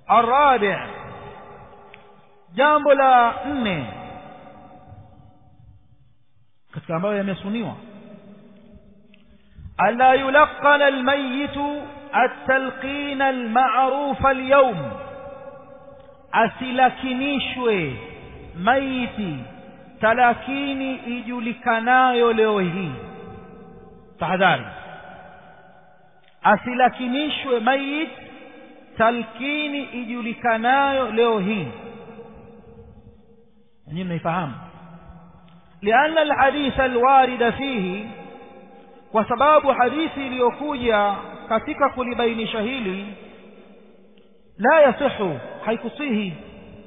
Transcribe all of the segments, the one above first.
الرابع jambo la nne katika ambayo yamesuniwa ألا يلقن الميت التلقين المعروف اليوم asilakinishwe maiti talakini ijulikanayo leo hii tahadhari asilakinishwe mayit talkini ijulikanayo leo hii nyinyi mnaifahamu lianna alhadith alwarida fihi kwa sababu hadithi iliyokuja katika kulibainisha hili la yasihu haikusihi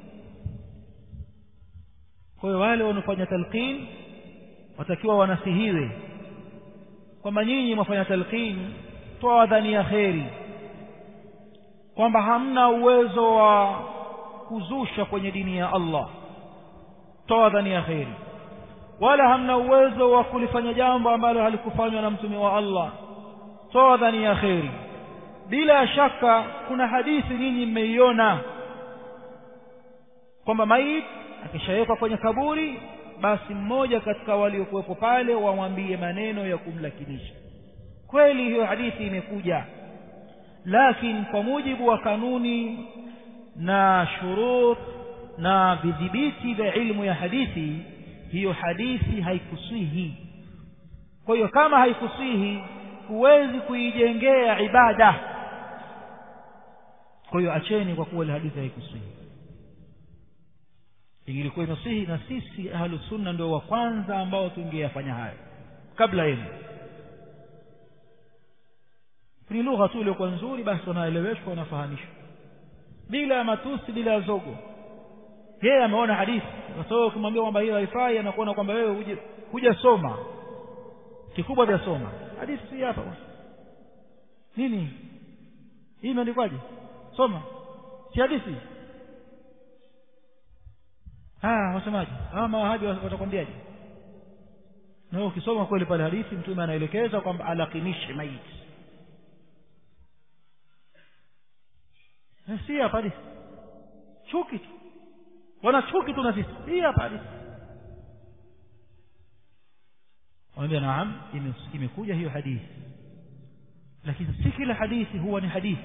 kwa hiyo wale wanaofanya talqin watakiwa wanasihiwe kwamba nyinyi mwafanya talqin toa dhani ya kheri kwamba hamna uwezo wa kuzusha kwenye dini ya Allah toa dhani ya kheri wala hamna uwezo wa kulifanya jambo ambalo halikufanywa na mtume wa Allah toa dhani ya kheri bila shaka kuna hadithi nyinyi mmeiona kwamba maiti akishawekwa kwenye kaburi basi mmoja katika waliokuwepo pale wamwambie maneno ya kumlakinisha kweli hiyo hadithi imekuja lakini kwa mujibu wa kanuni na shurut na vidhibiti vya ilmu ya hadithi hiyo hadithi haikusihi kwa hiyo kama haikusihi huwezi kuijengea ibada kwa hiyo acheni kwa kuwa ile hadithi haikusihi ingilikuwa imesihi na sisi ahlu sunna ndio wa kwanza ambao tungeyafanya hayo kabla yenu ni lugha tu iliyokuwa nzuri basi wanaeleweshwa wanafahamishwa bila ya matusi bila ya zogo yeye ameona hadithi kwa sababu ukimwambia kwamba hiyo haifai anakuona kwamba wewe huje hujasoma kikubwa vya soma hadithi si hapa bwana nini hii imeandikwaje soma si hadithi ah wasemaje ah mawahabi watakwambiaje na ukisoma kweli pale hadithi mtume anaelekeza kwamba alakinishe maiti si hapa hadithi chuki tu wana chuki tu na sisi si hapa hadithi wanaambia naam imekuja hiyo hadithi lakini si kila hadithi huwa ni hadithi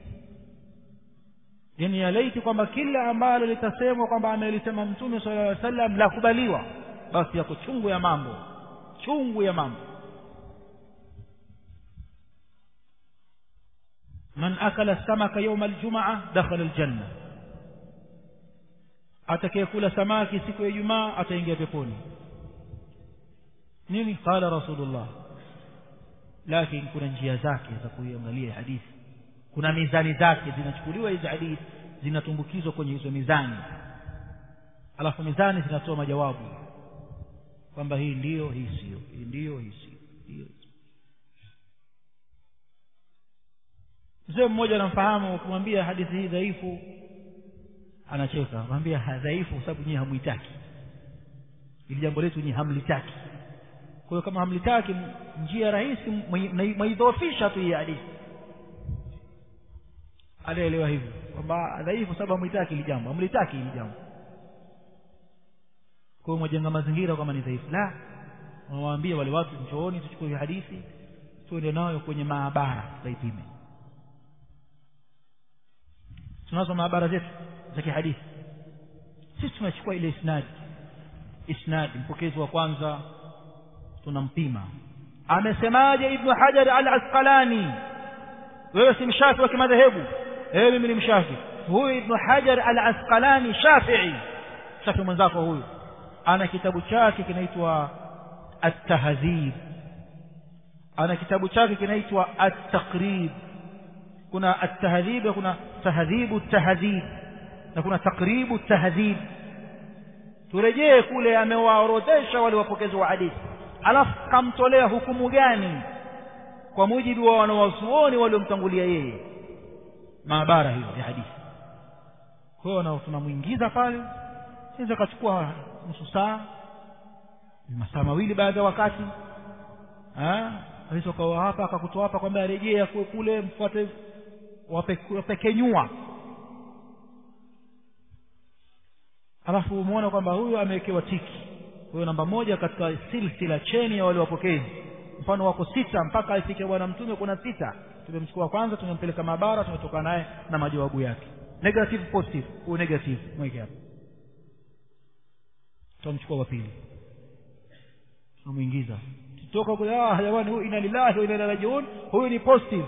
yani yalaiti kwamba kila ambalo litasemwa kwamba amelisema mtume sala llahu sallam la kubaliwa basi yako chungu ya mambo chungu ya mambo man akala samaka yauma aljumaa dakhala aljanna atakayekula samaki siku ya ijumaa ataingia peponi nini qala rasulullah lakini kuna njia zake za kuiangalia hadithi kuna mizani zake zinachukuliwa hizi hadithi zinatumbukizwa kwenye hizo mizani alafu mizani zinatoa majawabu kwamba hii ndiyo hii sio hii ndiyo hii sio hiyo mzee mmoja anamfahamu ukimwambia hadithi hii dhaifu anacheka mwambia dhaifu kwa sababu nyinyi hamwitaki ili jambo letu nyinyi hamlitaki kwa hiyo kama hamlitaki njia rahisi mwaidhoofisha tu hii hadithi alielewa hivyo kwamba dhaifu sababu hamlitaki hili jambo hamlitaki hili jambo kwa hiyo mwajenga mazingira kama ni dhaifu la unawaambia wale watu njooni tuchukue hadithi tuende nayo kwenye maabara tukaipime tunazo maabara zetu za kihadithi sisi tunachukua ile isnadi isnadi mpokezi wa kwanza tunampima amesemaje ibnu hajar al asqalani wewe si mshafi wa kimadhehebu ewe mimi ni mshafi huyu ibnu hajar al asqalani shafii shafi mwenzako huyu ana kitabu chake kinaitwa at-tahdhib ana kitabu chake kinaitwa at-taqrib kuna at-tahdhib kuna tahdhibu at-tahdhib na kuna taqribu at-tahdhib turejee kule amewaorodhesha wale wapokezi wa hadithi alafu kamtolea hukumu gani kwa mujibu wa wanawazuoni waliomtangulia yeye maabara hiyo ya hadithi kwa hiyo tunamwingiza pale naweza kachukua nusu saa masaa mawili baada ya wakati aweza ukawa hapa akakutoa hapa kwamba arejea kule mfuate wapekenyua alafu umeona kwamba huyu amewekewa tiki huyo namba moja katika silsila cheni ya wale wapokezi mfano wako sita mpaka afike bwana mtume kuna sita tumemchukua kwanza tumempeleka maabara tumetoka naye na majawabu yake negative positive huyu negative mweke hapo tutamchukua wa pili tunamuingiza tutoka kule ah jamani huyu ina lillahi wa inna ilaihi rajiun huyu ni positive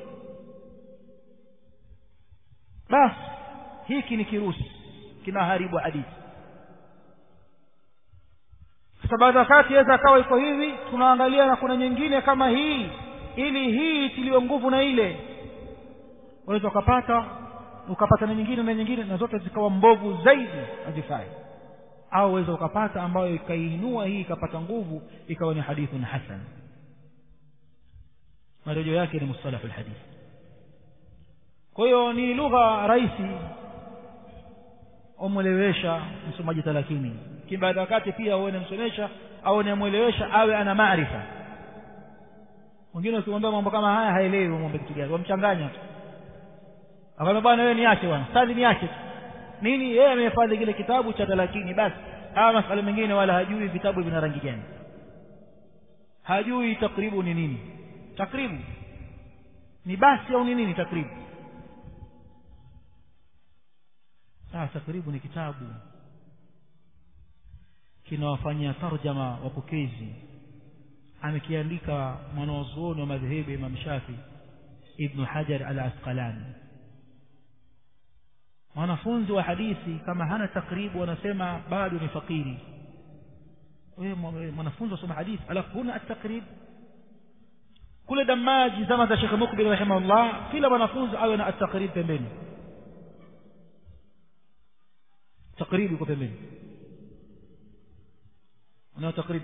basi hiki ni kirusi kinaharibu hadithi sasa baada ya wakati aweza akawa iko hivi tunaangalia na kuna nyingine kama hii ili hii itiliwe nguvu na ile unaweza ukapata ukapata na nyingine na nyingine na zote zikawa mbovu zaidi hazifai au uweza ukapata ambayo ikaiinua hii ikapata nguvu ikawa ni hadithun hasan marejeo yake ni mustalahu lhadith kwa hiyo ni lugha rahisi umwelewesha msomaji talakini lakini baada ya wakati pia uone msomesha au unamwelewesha awe ana maarifa wengine ukimwambia mambo kama haya haelewi mwombe kitu gani wamchanganya tu akamwambia bwana wewe niache bwana stadi niache tu nini yeye amehifadhi kile kitabu cha talakini basi haya masala mengine wala hajui vitabu vina rangi gani hajui takribu ni nini takribu ni basi au ni nini takribu ah takribu ni kitabu kinawafanyia tarjama wapokezi amekiandika mwanawazuoni wa madhehebu Imam Shafi Ibn Hajar al-Asqalani mwanafunzi wa hadithi kama hana takribu wanasema bado ni fakiri wewe mwanafunzi wasoma hadithi alafu huna at-takrib kule damaji zama za Sheikh Mukbil rahimahullah kila mwanafunzi awe na at-takrib pembeni takrib iko pembeni unao takrib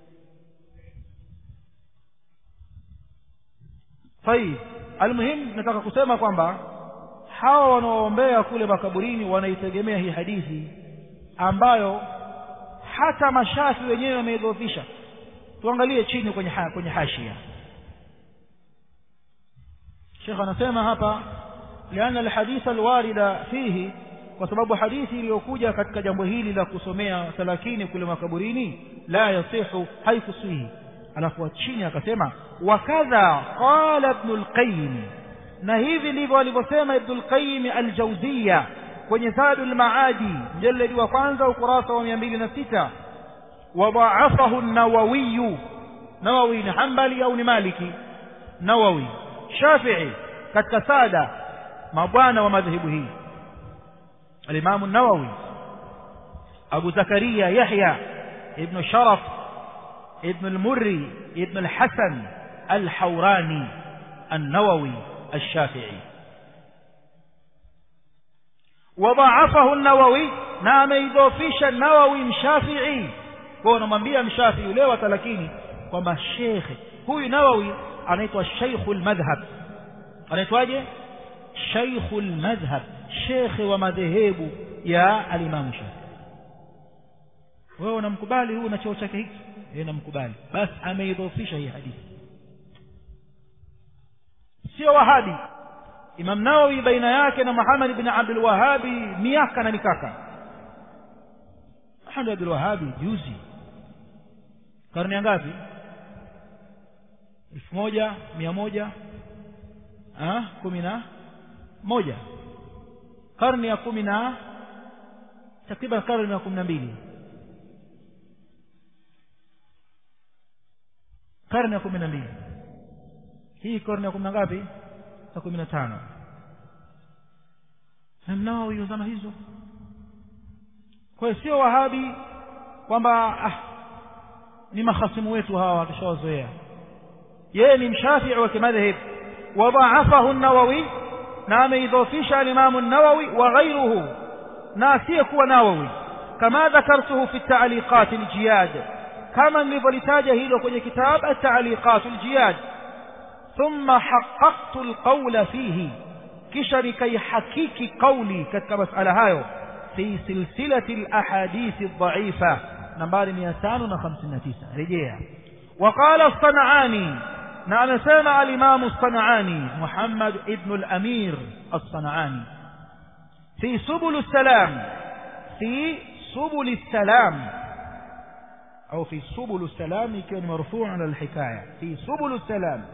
طيب المهم nataka kusema kwamba hawa wanaoombea kule makaburini wanaitegemea hii hadithi ambayo hata mashafi wenyewe wameidhoofisha tuangalie chini kwenye ha, kwenye hashia Sheikh anasema hapa liana alhadith alwarida fihi kwa sababu hadithi iliyokuja katika jambo hili la kusomea salakini kule makaburini la yasihu haikusihi alafu chini akasema wakadha qala ibn al-qayyim na hivi ndivyo alivyosema ibn al-qayyim al-jawziyya kwenye zadul maadi mjaladi wa kwanza ukurasa wa 206 wadha'afahu an-nawawi nawawi ni hanbali au ni maliki nawawi shafi'i katika sada mabwana wa madhehebu hii الإمام النووي أبو زكريا يحيى ابن شرف ابن المري ابن الحسن الحوراني النووي الشافعي وضعفه النووي نعم يضوفيش النووي مشافعي kwa namwambia mshafi leo lakini kwamba shekhe huyu nawawi anaitwa sheikhul madhhab anaitwaje sheikhul madhhab shekhe wa madhehebu ya alimamu shafi wewe unamkubali huyu na cheo chake hiki yeye namkubali basi ameidhofisha hii hadithi sio wahabi imam nawawi baina yake na muhammad ibn abdul wahabi miaka na mikaka muhammad abdul wahabi juzi karne ngapi elfu moja mia moja kumi na moja karne ya kumi na takriban karne ya kumi na mbili karne ya kumi na mbili hii karne ya kumi na ngapi ya kumi na tano mnao hiyo zama hizo kwa hiyo sio wahabi kwamba ah, ni mahasimu wetu hawa tushawazoea yeye ni mshafii wa kimadhhab wadhaafahu an-nawawi na ameidhofisha al-Imam an-Nawawi wa ghayruhu na asiyekuwa Nawawi kama dhakartuhu fi at-ta'liqat al-jiyad kama nilivyolitaja hilo kwenye kitabu at-ta'liqat al-jiyad thumma haqqaqtu al-qawla fihi kisha nikaihakiki kauli katika masala hayo fi silsilati al-ahadith ad-da'ifa nambari 559 rejea وقال الصنعاني na amesema alimamu sanani muhammad ibnu lamir alsanani fi subulu salam fi subuli salam au fi subulu salam ikiwa ni marfuu ala alhikaya fi subulu salam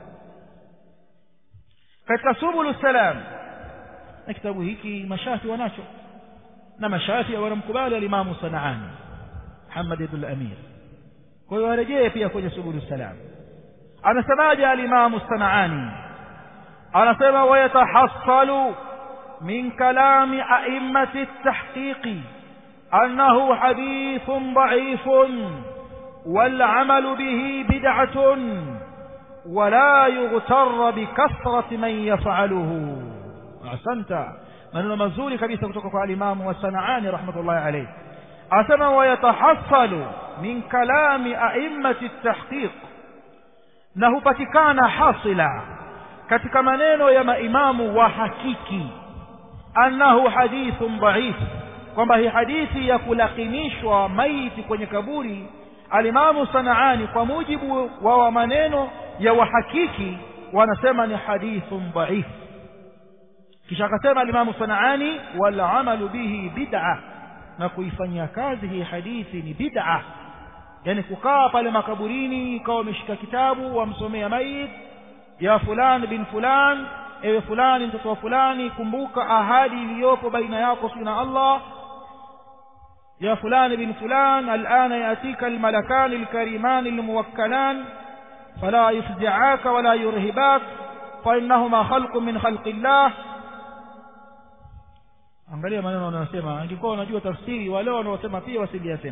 katika subulu salam na kitabu hiki mashafi wanacho na mashafi wanamkubali alimamu sanaani Muhammad ibn al-Amir kwa hiyo warejee pia kwenye subulu salam anasemaje alimamu sanaani anasema wayatahassalu min kalami a'immati at-tahqiqi annahu hadithun da'ifun والعمل به بدعة ولا يغتر بكثرة من يفعله أحسنت maneno mazuri kabisa kutoka kwa alimamu wa sanaani rahmatullahi alayhi asema wayatahassalu min kalami a'immati tahqiq na hupatikana hasila katika maneno ya maimamu wa hakiki annahu hadithun dhaif kwamba hii hadithi ya kulakinishwa maiti kwenye kaburi alimamu sanaani kwa mujibu wa maneno ya wahakiki wanasema ni hadithun dhaif kisha akasema alimamu sanaani wal amalu bihi bid'a na kuifanyia kazi hii hadithi ni bid'a yani kukaa pale makaburini ikawa umeshika kitabu wamsomea mayit ya fulani bin fulani ewe fulani mtoto wa fulani kumbuka ahadi iliyopo baina yako na Allah يا فلان بن فلان الآن يأتيك الملكان الكريمان الموكلان فلا يفزعاك ولا يرهباك فإنهما خلق من خلق الله angalia maneno wanayosema angekuwa unajua tafsiri wale wanaosema pia wasingesema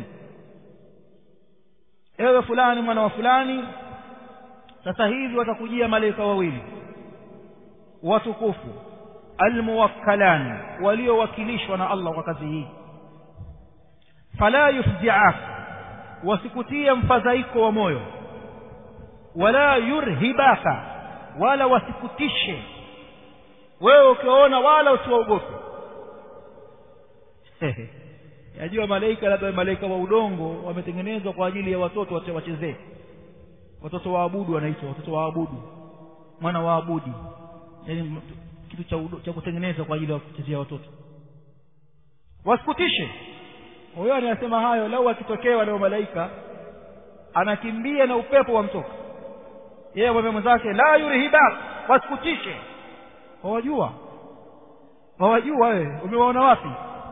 ewe fulani mwana wa fulani sasa hivi watakujia malaika wawili watukufu almuwakkalani waliowakilishwa na Allah kwa kazi hii fala yufzi'ak wasikutie mfadhaiko wa moyo wala yurhibaka wala wasikutishe wewe ukiona wala usiwaogope yajua malaika labda malaika wa udongo wametengenezwa kwa ajili ya watoto wachezee watoto waabudu wanaitwa watoto waabudu mwana waabudi yani kitu cha, cha kutengeneza kwa ajili ya kuchezea watoto wasikutishe huyo anasema hayo lau akitokea leo malaika anakimbia na upepo wa mtoka yeye mwambie mwenzake la yurhibak wasikutishe wawajua wawajua wewe umewaona wapi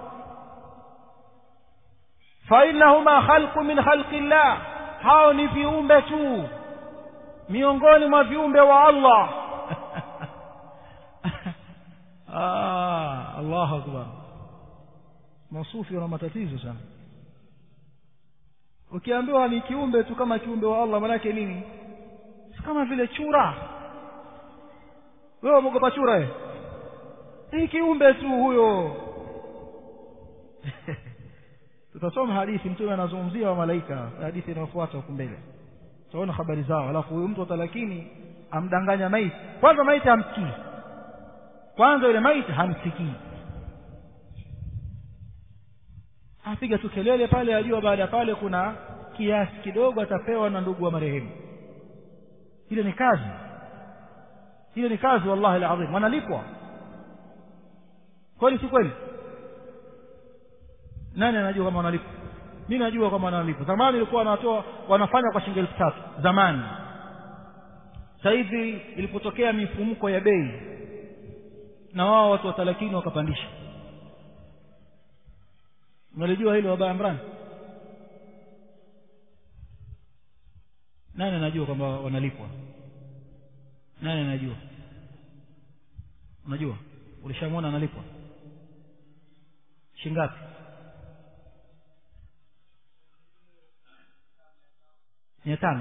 fainahuma khalqu min khalqi llah hao ni viumbe tu miongoni mwa viumbe wa Allah ah Allahu akbar masufi wana matatizo sana ukiambiwa ni kiumbe tu kama kiumbe wa Allah manake nini si kama vile chura wewe umeogopa chura wewe hii kiumbe tu huyo tutasoma hadithi mtume anazungumzia wa malaika hadithi inayofuata huko mbele tutaona habari zao alafu huyu mtu atalakini amdanganya maiti kwanza maiti hamsikii kwanza yule maiti hamsikii apiga tu kelele pale ajua baada ya pale kuna kiasi kidogo atapewa na ndugu wa marehemu ile ni kazi ile ni kazi wallahi alazim wanalipwa kweli si kweli nani anajua kama wanalipwa mimi najua kama wanalipwa zamani ilikuwa wanatoa wanafanya kwa shilingi elfu tatu zamani sasa hivi ilipotokea mifumuko ya bei na wao watu wa talakini wakapandisha unalijua hilo baba Imran nani anajua kwamba wanalipwa nani anajua unajua ulishamwona analipwa shingapi mia tano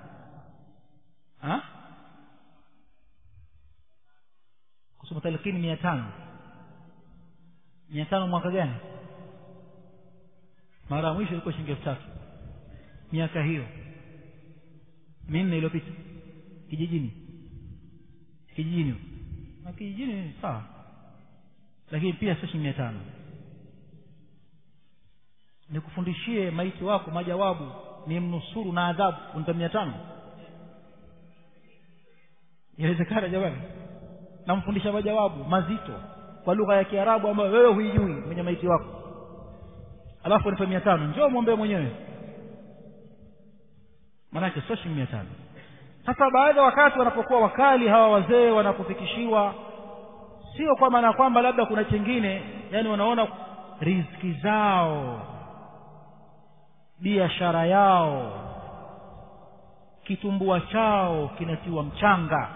kusoma talakini mia tano mia tano mwaka gani mara ya mwisho ilikuwa shilingi elfu tatu miaka hiyo minne iliyopita kijijini kijijini na kijijini sawa lakini pia sio shilingi mia tano nikufundishie maiti wako majawabu ni mnusuru na adhabu unta mia tano inawezekana jamani namfundisha majawabu mazito kwa lugha ya kiarabu ambayo wewe huijui kwenye maiti wako alafu nipe mia tano njoo mwombee mwenyewe maanake sio shilingi mia tano sasa baadhi ya wakati wanapokuwa wakali hawa wazee wanapofikishiwa sio kwa maana kwamba labda kuna chengine yani wanaona riziki zao biashara yao kitumbua chao kinatiwa mchanga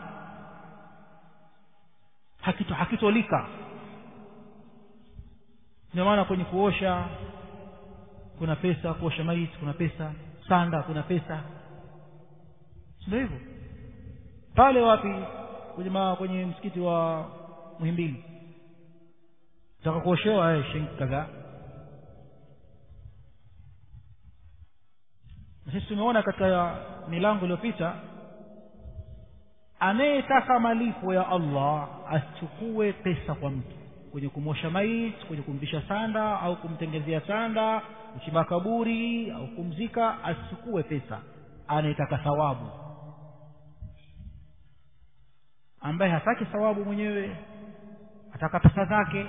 hakito hakitolika ndio maana kwenye kuosha kuna pesa kuosha maiti kuna pesa sanda kuna pesa ndio hivyo pale wapi kwenye ma, kwenye msikiti wa Muhimbili taka kuoshewa eh shilingi kadhaa sisi tumeona katika milango iliyopita anayetaka malipo ya Allah asichukue pesa kwa mtu kwenye kumosha maiti kwenye kumvisha sanda au kumtengezea sanda kuchimba kaburi au kumzika asichukue pesa anayetaka thawabu ambaye hataki thawabu mwenyewe ataka pesa zake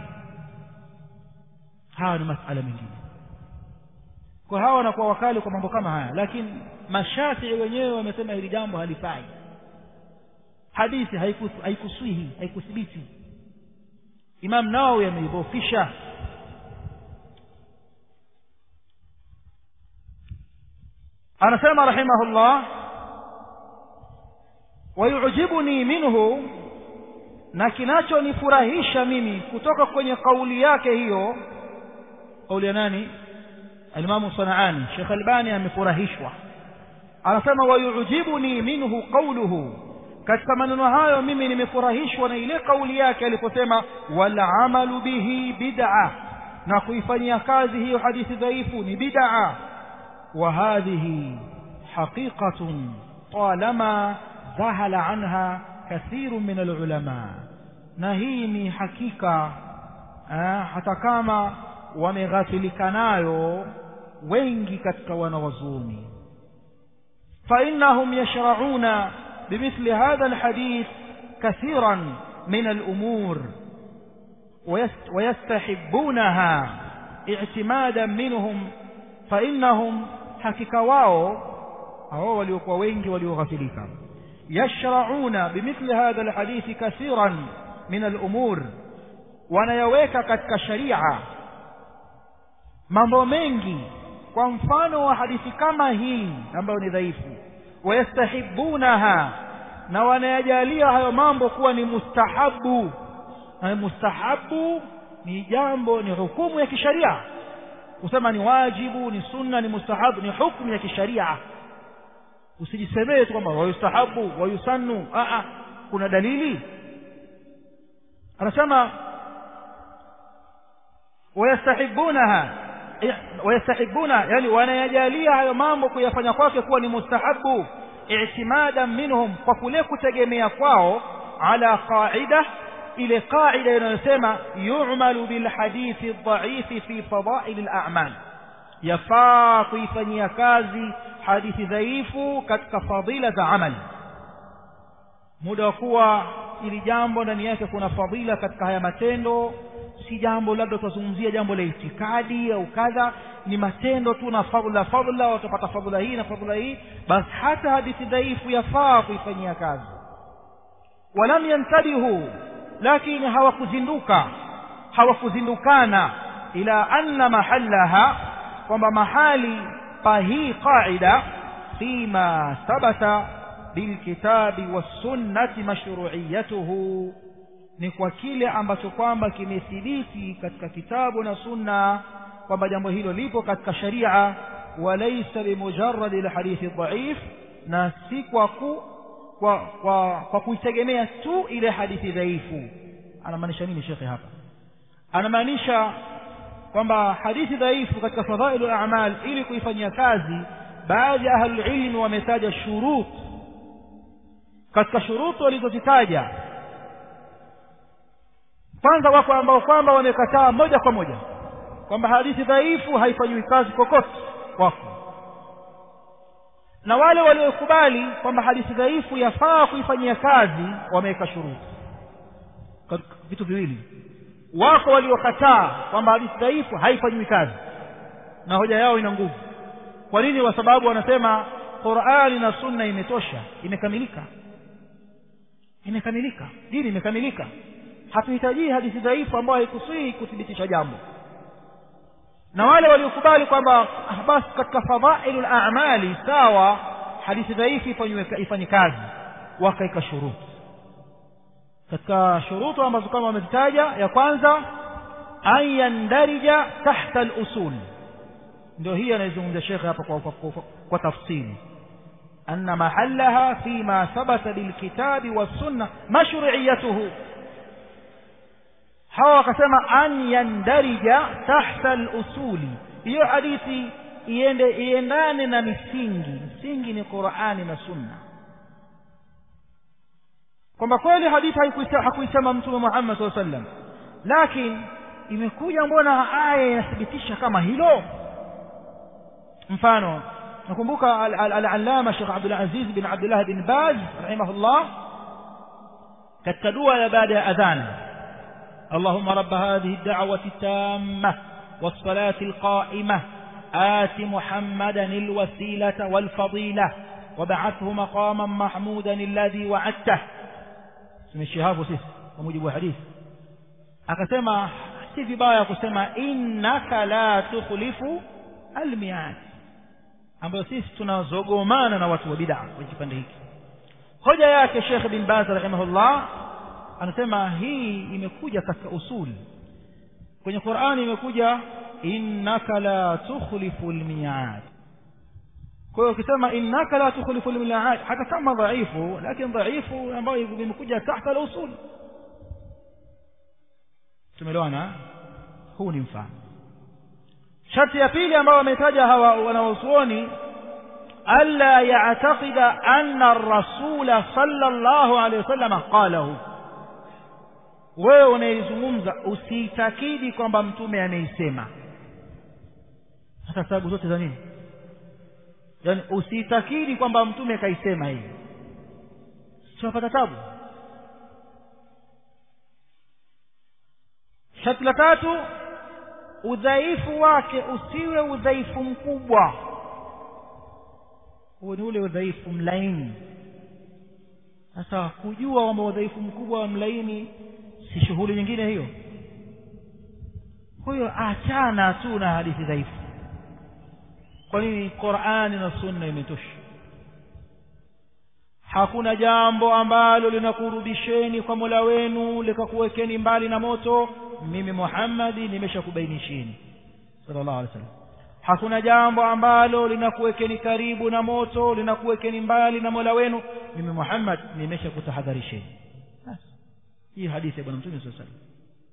hawa ni masala mengine kwa hawa wanakuwa wakali kwa mambo kama haya lakini mashafii wenyewe wamesema hili jambo halifai hadithi haikuswihi haikuthibiti imam nawawi ameidhofisha anasema rahimahullah wayujibuni minhu na kinachonifurahisha mimi kutoka kwenye kauli yake hiyo kauli ya nani alimamu sanaani shekh albani amefurahishwa anasema wayujibuni minhu qauluhu katika maneno hayo mimi nimefurahishwa na ile kauli yake aliposema walamalu bihi bid'a na kuifanyia kazi hiyo hadithi dhaifu ni bid'a wa hadhihi haqiqatun talama zahala anha kathiru min alulama na hii ni hakika eh, hata kama wameghafilika nayo wengi katika wanawazuoni فإنهم يشرعون بمثل هذا الحديث كثيرا من الأمور ويستحبونها اعتمادا منهم فإنهم حكك واو أو وليقوا وينج وليغفلك يشرعون بمثل هذا الحديث كثيرا من الأمور wanayaweka katika sharia mambo mengi kwa mfano wa hadithi kama hii ambayo ni dhaifu wayastahibunaha na wanayajalia hayo mambo kuwa ni mustahabu na mustahabu ni jambo ni hukumu ya kisharia kusema ni wajibu ni sunna ni mustahabu ni hukumu ya kisharia usijisemee tu kwamba wayustahabu wayusannu a kuna dalili anasema wayastahibunaha wayastahibuna yani wanayajalia hayo mambo kuyafanya kwake kuwa ni mustahabu i'timadan minhum kwa kule kutegemea kwao ala qaida ile qaida inayosema yu'malu bil hadithi dhaifi fi fadail al a'mal yafaa kuifanyia kazi hadithi dhaifu katika fadila za amali muda wa kuwa ili jambo ndani yake kuna fadila katika haya matendo si jambo labda tutazungumzia jambo la itikadi au kadha ni matendo tu na fadhila fadhila watapata fadhila hii na fadhila hii basi hata hadithi dhaifu yafaa kuifanyia kazi walam yantabihu lakini hawakuzinduka hawakuzindukana ila anna mahallaha kwamba mahali pa hii qaida fima thabata bilkitabi wassunnati mashru'iyatuhu ni kwa kile ambacho kwamba kimethibiti katika kitabu na sunna kwamba jambo hilo lipo katika sharia walaysa bimujarrad alhadithi dhaif na si kwa ku kwa kwa, kwa kuitegemea tu ile hadithi dhaifu anamaanisha nini shekhe hapa anamaanisha kwamba hadithi dhaifu katika fadhailu a'mal ili kuifanyia kazi baadhi ya ahlul ilmi wametaja shurut katika shurutu walizozitaja kwanza wako ambao kwamba wamekataa moja kwa moja kwamba hadithi dhaifu haifanyiwi kazi kokote wako na wale waliokubali kwamba hadithi dhaifu yafaa kuifanyia kazi wameweka shuruti vitu viwili wako waliokataa kwamba hadithi dhaifu haifanyiwi kazi na hoja yao ina nguvu kwa nini kwa sababu wanasema qurani na sunna imetosha imekamilika imekamilika dini imekamilika hatuhitajii hadithi dhaifu ambayo haikusii kuthibitisha jambo na wale waliokubali kwamba basi katika fadhailu lamali sawa hadithi dhaifu ifanye kazi wakaika shuruti katika shurutu ambazo kama wamezitaja ya kwanza an yandarija tahta lusul ndio hii anayezungumza shekhe hapa kwa, kwa, kwa, kwa tafsiri أن محلها فيما ثبت بالكتاب والسنة مشروعيته hawa wakasema an yandarija tahta lusuli hiyo hadithi iende iendane na misingi msingi ni qurani na sunna kwamba kweli hadithi hakuisema mtume muhammad saa sallam lakini imekuja mbona aya inathibitisha kama hilo mfano nakumbuka al-allama Sheikh Abdul Aziz bin Abdullah bin Baz rahimahullah katika dua ya baada ya adhan اللهم رب هذه الدعوة التامة والصلاة القائمة آت محمدا الوسيلة والفضيلة وبعثه مقاما محمودا الذي وعدته اسم الشهاب وسيس ومجيب الحديث akasema si vibaya kusema innaka la tukhlifu almiad ambayo sisi tunazogomana na watu wa bid'a kwenye kipande hiki hoja yake Sheikh bin Baz rahimahullah anasema hii imekuja katika usuli kwenye Qur'ani imekuja innaka la tukhlifu almiad kwa hiyo ukisema innaka la tukhlifu almiad hata kama dhaifu lakini dhaifu ambayo imekuja tahta al-usul tumeelewana huu ni mfano sharti ya pili ambayo wametaja hawa wanawazuoni alla ya'taqida anna ar-rasula sallallahu alayhi wasallam qalahu wewe unaizungumza usiitakidi kwamba mtume ameisema hata sababu zote za nini yaani usiitakidi kwamba mtume kaisema hii tunapata tabu sharti la tatu udhaifu wake usiwe udhaifu mkubwa huo ni ule udhaifu mlaini sasa kujua kwamba udhaifu mkubwa wa mlaini si shughuli nyingine hiyo kwa hiyo achana tu na hadithi dhaifu kwa nini qurani na sunna imetosha hakuna jambo ambalo linakurudisheni kwa mola wenu likakuwekeni mbali na moto mimi muhammadi nimeshakubainishini sallallahu alaihi wasallam hakuna jambo ambalo linakuwekeni karibu na moto linakuwekeni mbali na mola wenu mimi muhammad nimeshakutahadharisheni hii hadithi ya bwana mtume saa salam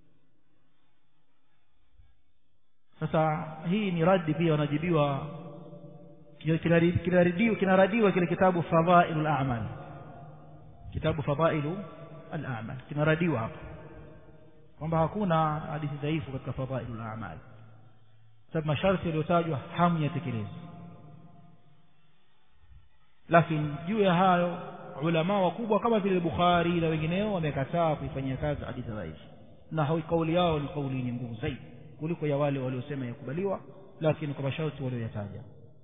sasa hii ni radi pia wanajibiwa kinaradiwa kinaradiwa kile kitabu fadhailu al-a'mal kitabu fadhailu al-a'mal kinaradiwa hapa kwamba hakuna hadithi dhaifu katika fadhailu al-a'mal sababu masharti yaliyotajwa hamu yatekelezwa lakini juu ya hayo ulama wakubwa kama vile Bukhari na wengineo wamekataa kuifanyia kazi hadithi dhaifu na kauli yao ni kauli yenye nguvu zaidi kuliko ya wale waliosema yakubaliwa lakini kwa masharti walioyataja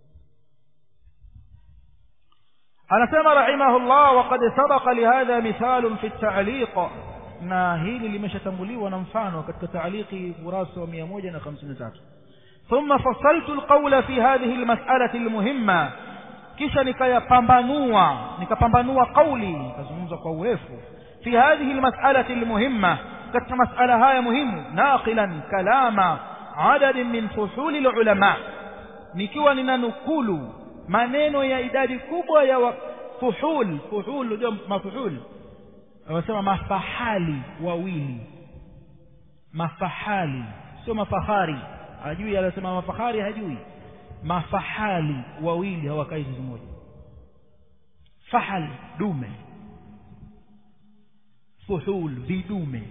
anasema rahimahullah waqad sabaqa lihadha mithalun fi at-ta'liq na hili limeshatanguliwa na mfano katika ta'liqi kurasa wa 153 thumma fassaltu al-qawla fi hadhihi al-mas'alati al-muhimma kisha nikayapambanua nikapambanua kauli nikazungumza kwa urefu fi hadhihi al-mas'alati al-muhimma katika mas'ala haya muhimu naqilan kalama adadin min fuhuli al-ulama nikiwa ninanukulu maneno ya idadi kubwa ya wa, fuhul fuhul ndio mafuhul wanasema mafahali wawili mafahali sio mafahari hajui anasema mafahari hajui mafahali wawili hawakai zizi moja fahal dume fuhul vidume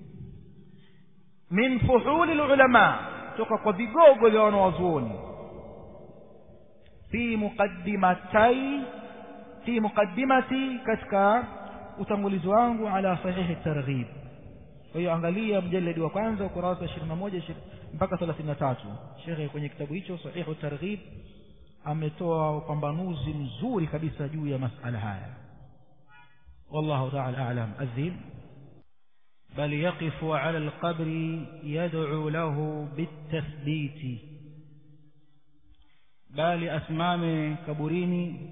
min fuhuli ulama toka kwa vigogo vya wanawazuoni fi muqaddimatai fi muqaddimati katika utangulizi wangu ala sahihi targhib kwa hiyo angalia mjaladi wa kwanza ukurasa 21 mpaka thelathini na tatu shekhe kwenye kitabu hicho sahihu targhib ametoa upambanuzi mzuri kabisa juu ya masala haya wallahu taala alam adhin بل يقف على القبر يدعو له بالتثبيت بل أسمام كبريني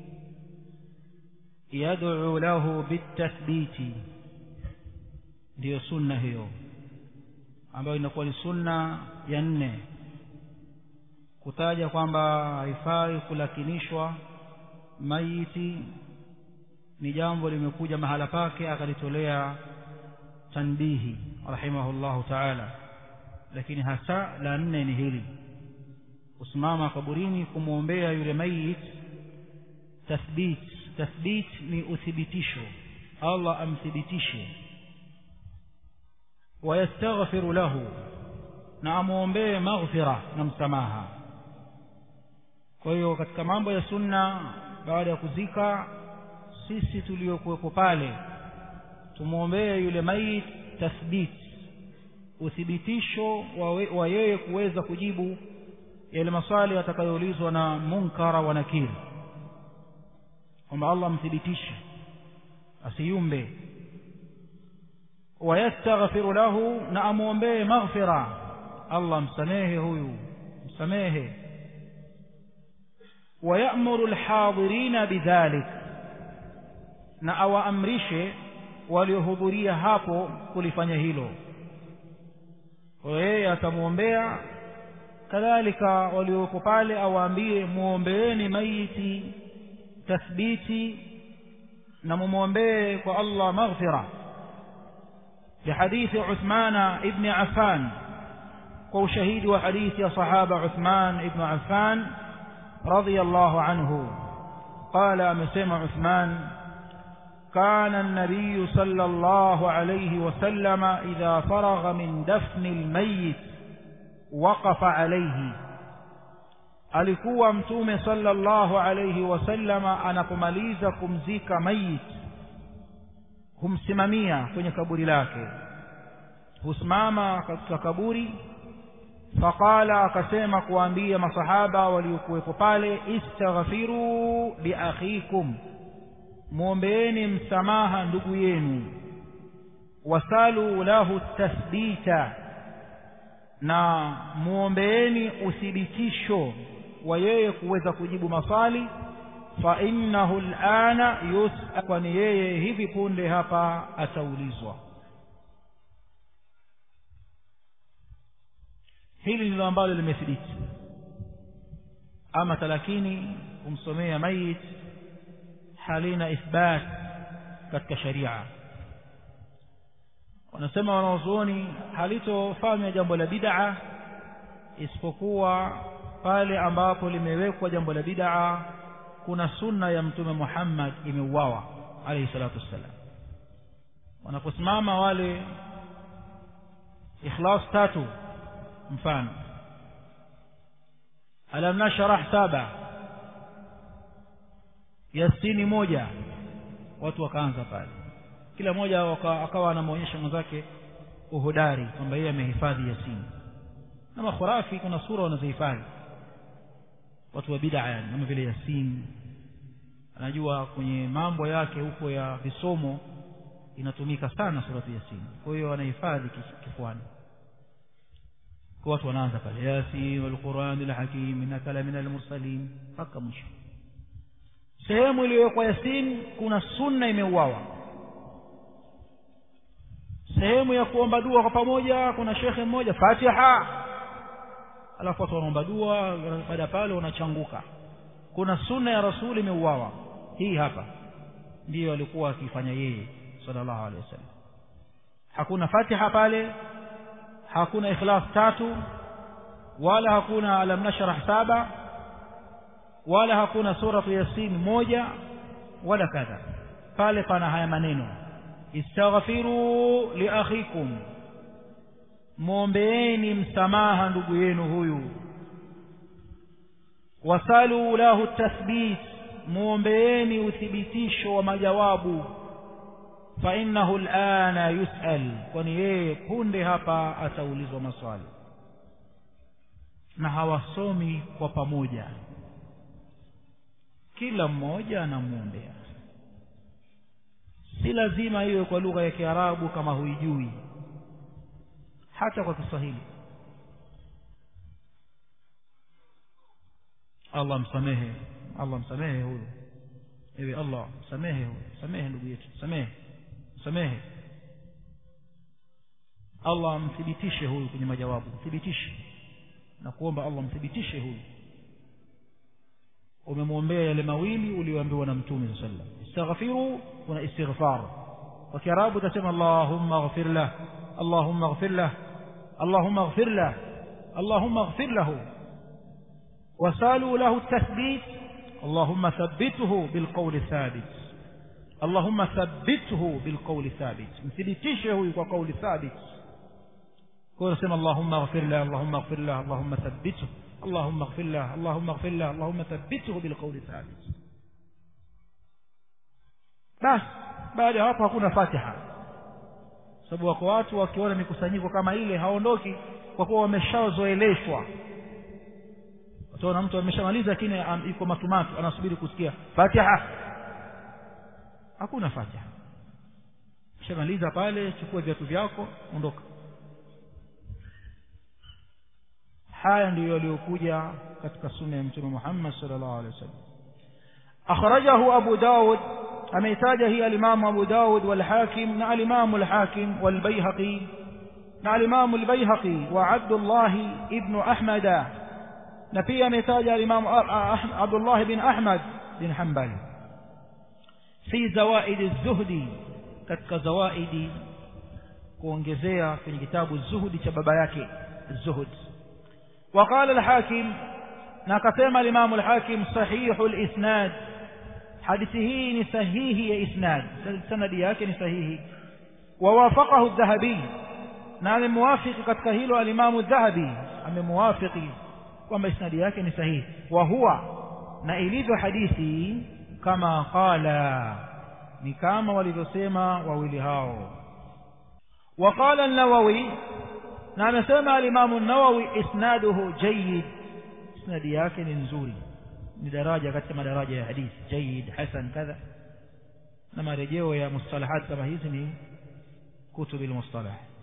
يدعو له بالتثبيت ndio sunna hiyo ambayo inakuwa ni sunna ya nne kutaja kwamba haifai kulakinishwa maiti ni jambo limekuja mahala pake akalitolea tanbihi rahimahullahu taala lakini hasa la nne ni hili kusimama kaburini kumwombea yule mayit tathbit tathbit ni uthibitisho allah amthibitishe wayastaghfiru lahu na amwombee maghfira na msamaha kwa hiyo katika mambo ya sunna baada ya kuzika sisi tuliokuwepo pale tumwombee yule mayit tathbit uthibitisho wa yeye kuweza kujibu yale maswali atakayoulizwa na munkara wa nakiri kwamba allah amthibitishe asiyumbe wayastaghfiru lahu na amwombee maghfira allah msamehe huyu msamehe wayamuru lhadirina bidhalik na awaamrishe waliohudhuria hapo kulifanya hilo kwa yeye atamwombea kadhalika walioko pale awaambie muombeeni maiti tathbiti na mumwombee kwa allah maghfira لحديث عثمان ابن عفان وشهيد وحديث يا صحابة عثمان ابن عفان رضي الله عنه قال مسمع عثمان كان النبي صلى الله عليه وسلم إذا فرغ من دفن الميت وقف عليه alikuwa mtume sallallahu alayhi wasallama anapomaliza kumzika mayit humsimamia kwenye kaburi lake husimama katika kaburi faqala akasema kuwaambia masahaba waliokuwepo pale istaghfiru liakhikum mwombeeni msamaha ndugu yenu wasalu lahu tathbita na muombeeni uthibitisho wa yeye kuweza kujibu maswali fa innahu alana yusal kwani yeye hivi punde hapa ataulizwa hili ndilo ambalo limethibiti ama talakini kumsomea mayit halina ithbat katika sharia wanasema wanaozuoni halitofanywa jambo la bid'a isipokuwa pale ambapo limewekwa jambo la bid'a kuna sunna ya mtume Muhammad imeuawa alayhi salatu wassalam wanaposimama wale ikhlas tatu mfano alam nashrah saba yasini moja watu wakaanza pale kila mmoja akawa anamwonyesha mwenzake uhodari kwamba yeye amehifadhi yasini na makhurafi kuna sura wanazohifadhi watu wa bid'a yani kama vile yasin anajua kwenye mambo yake huko ya visomo inatumika sana surati yasin kwa hiyo anahifadhi kifuani kwa watu wanaanza pale yasin walquran alhakim innaka la minal mursalin mpaka mwisho sehemu iliyowekwa yasin kuna sunna imeuawa sehemu ya kuomba dua kwa pamoja kuna shekhe mmoja fatiha alafu watu wanaomba dua baada ya pale wanachanguka kuna sunna ya rasuli imeuawa hii hapa ndiyo alikuwa akifanya yeye sallallahu alaihi wasallam hakuna fatiha pale hakuna ikhlas tatu wala hakuna alam nashrah saba wala hakuna suratu yasin moja wala kadha pale pana haya maneno istaghfiru liakhikum mwombeeni msamaha ndugu yenu huyu wasalu lahu tathbit mwombeeni uthibitisho wa majawabu fa innahu alana yusal kwani yeye punde hapa ataulizwa maswali na hawasomi kwa pamoja kila mmoja anamwombea si lazima iwe kwa lugha ya kiarabu kama huijui hata kwa kiswahili allah msamehe allah msamehe huyu ewe allah msamehe huyu msamehe ndugu yetu msamehe msamehe allah amthibitishe huyu kwenye majawabu mthibitishe na kuomba allah mthibitishe huyu umemwombea yale mawili ulioambiwa na mtume saa sallam istaghfiru kuna istighfar kwa kiarabu utasema allahumma ighfir lah allahumma ighfir lah allahumma ighfir lah allahumma ighfir lahu وسالوا له التثبيت اللهم ثبته بالقول الثابت اللهم ثبته بالقول الثابت مثبتشه وقول ثابت قول سمى اللهم اغفر له اللهم اغفر له اللهم ثبته اللهم اغفر له اللهم اغفر له اللهم ثبته بالقول الثابت basi baada ya hapo hakuna fatiha sababu wako watu wakiona mikusanyiko kama ile haondoki kwa kuwa wameshazoeleshwa utaona mtu ameshamaliza lakini iko matumatu anasubiri kusikia fatiha hakuna fatiha shamaliza pale chukua viatu vyako ondoka haya ndiyo yaliyokuja katika sunna ya mtume Muhammad sallallahu alaihi wasallam akhrajahu Abu Dawud ameitaja hii alimamu Abu Dawud wal Hakim na alimamu al Hakim wal Baihaqi na alimamu al Baihaqi wa Abdullah ibn Ahmad na pia ametaja alimamu Abdullah bin Ahmad bin Hanbal fi zawaid az-zuhdi katika zawaidi kuongezea kwenye kitabu zuhudi cha baba yake zuhud وقال الحاكم نكتم الإمام الحاكم صحيح الإسناد حديثه نسهيه إسناد سند ياك نسهيه ووافقه الذهبي نعم موافق قد كهيل الإمام الذهبي أم موافق kwamba isnadi yake ni sahihi wa huwa na ilivyo hadithi kama qala ni kama walivyosema wawili hao وقال النووي na amesema alimamu an-Nawawi isnaduhu jayyid isnadi yake ni nzuri ni daraja katika madaraja ya hadithi jayyid hasan kadha na marejeo ya mustalahat kama hizi ni kutubi al-mustalah